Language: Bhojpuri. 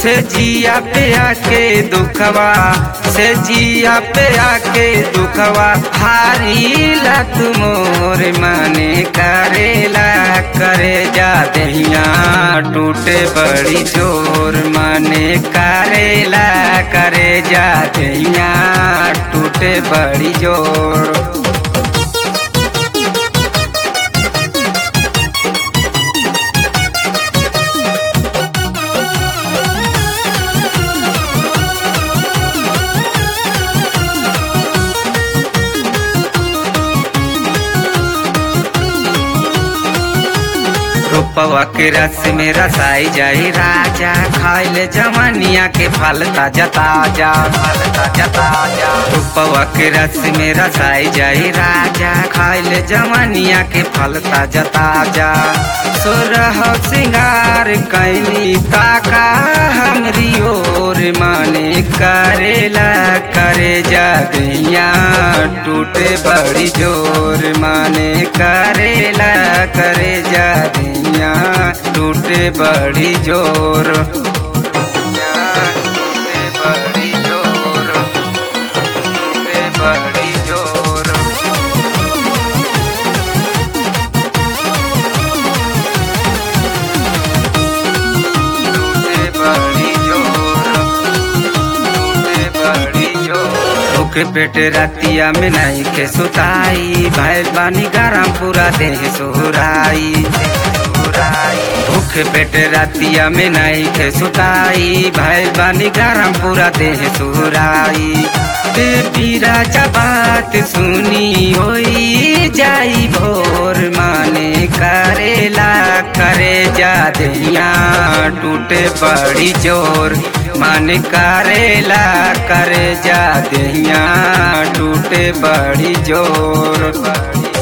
से जिया पे आके दुखवा से जिया पे आके दुखवा हारी ला तुमोर माने करेला करे जा दहिया टूटे बड़ी जोर माने करेला करे जा दहिया टूटे बड़ी जोर रूपवा के रस में रसाई जाई राजा खाइले जवानिया के फल ताजा ताजा फल ताजा ताजा रूपवा के रस में रसाई जाई राजा खाइले जवानिया के फल ताजा ताजा सोरह सिंगार कैली ताका हमरी ओर माने करेला करे जा गैया टूटे बड़ी जोर माने करेला करे जा गैया टूटे बड़ी जोर टूटे बड़ी जोर टूटे बड़ी जोर टूटे बड़ी जोर टूटे बड़ी जोर भूखे पेट रातिया में नहीं के सुताई भैल बानी गरम पूरा देह सोहराई भूखे पेट रातिया में नहीं के सुताई भैल बानी गरम पूरा देह सोहराई देवी राजा बात सुनी होई जाई भोर माने करेला करे जा दहिया टूटे बड़ी जोर मन करेला करे जा दहिया टूटे बड़ी जोर बड़ी